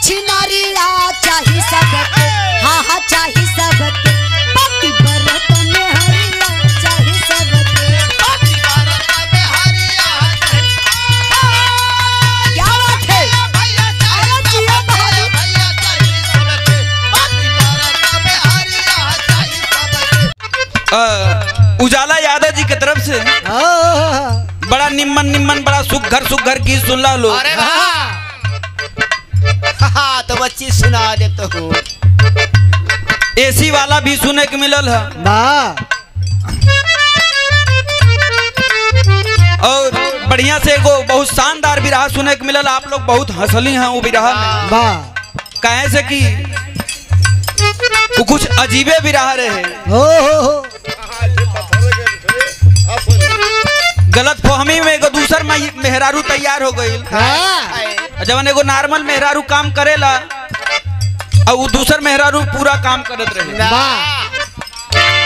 छिनारिया चाही सबके हाँ हाँ चाही सबके पति बरत में हरिया चाही सबके क्या बात है अरे जिया बहादुर अ, उजाला यादव जी के तरफ से बड़ा निम्मन निम्मन बड़ा सुघर सुघर गीत सुन ला लो अरे वाह हाँ तो बच्ची सुना देता हूँ एसी वाला भी सुने के मिलल है वाह और बढ़िया से एगो बहुत शानदार बिरहा सुने के मिलल आप लोग बहुत हंसली हैं वो बिरहा में वाह कहे से कि वो कुछ अजीबे बिरहा रहे हो हो हो गलत फहमी में एगो दूसर मई- मेहरारू तैयार हो गई हाँ जवन एगो नॉर्मल मेहरारू काम करेला और वो दूसर मेहरारू पूरा काम करत रहे वाह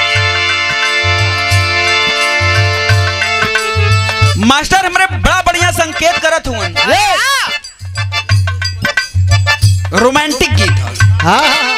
मास्टर हमरे बड़ा बढ़िया संकेत करत हुवन रोमांटिक गीत ह। हाँ हाँ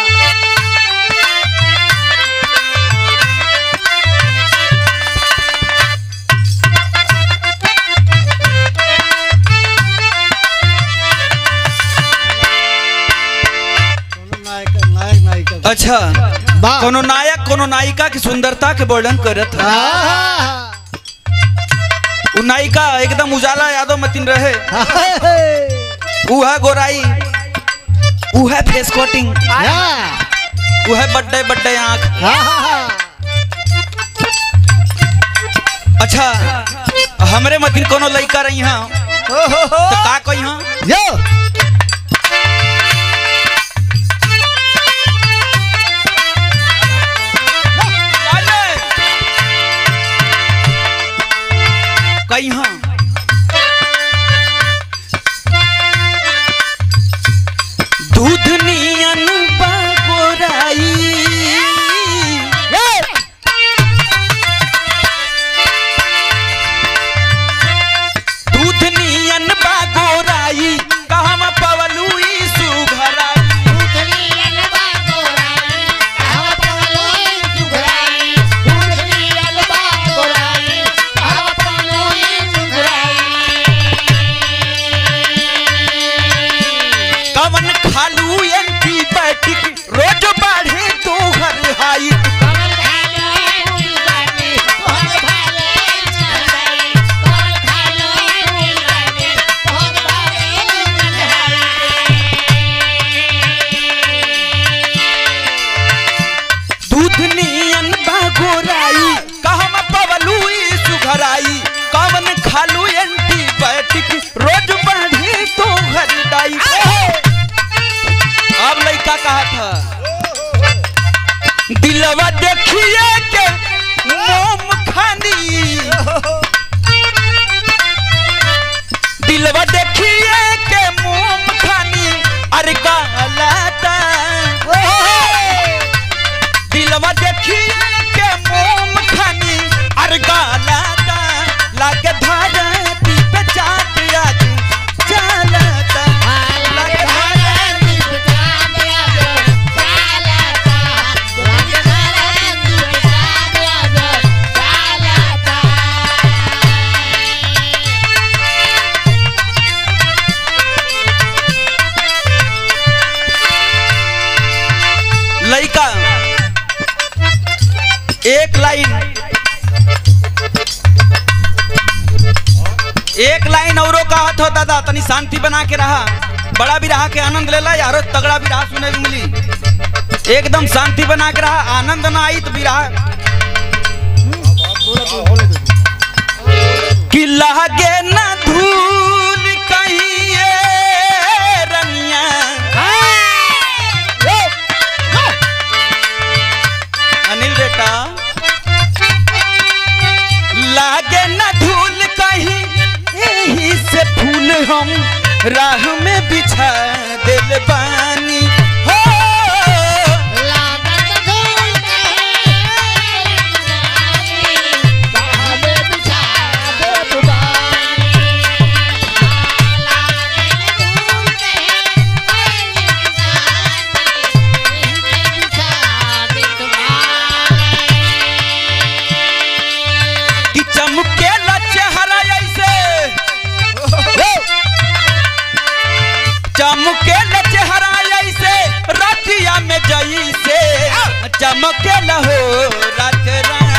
नायक नायक नायिका अच्छा वाह कोनो नायक कोनो नायिका की सुंदरता के वर्णन करत है हाँ उ नायिका एकदम उजाला यादव मतिन रहे हाँ उ है गोराई उ है फेस कोटिंग उ है बड्डे बड्डे आंख हाँ अच्छा हमरे मतिन कोनो लड़का रही हाँ तो का कही हाँ यो कही हाँ दूध नियन बा गोराई दूध नियन बा गोराई कहवा पवलू ई सुघराई कवन खालू एंटीबायोटिक रोज बढ़े तो हर हाइट दूध नियन बा गोराई कहवा पवलू ई सुघराई कवन खालू एंटीबायोटिक रोज बढ़े तो हर दाई अब लड़का कहा था दिलवा देखिए के मोम खानी दिलवा देखिए के मोम खानी अरे कहलाता दिलवा देखिए के मोम खानी अरे कहलाता लागे धारती पे चाट आज चलता लागे धारती लड़का एक लाइन एक लाइन औरो कहत हो दादा तनी शांति बना के रहा बड़ा भी रहा के आनंद लेला यारो तगड़ा भी रहा सुने के मिली एकदम शांति बना के रहा आनंद ना आई तो भी रहा कि लहगे ना धूल कहिए रनिया अनिल बेटा लागे न धूल कहीं यही से फूल हम राह में बिछा दिल बानी हो चमके चेहरा ऐसे रातिया में जई से चमके हो रात रानी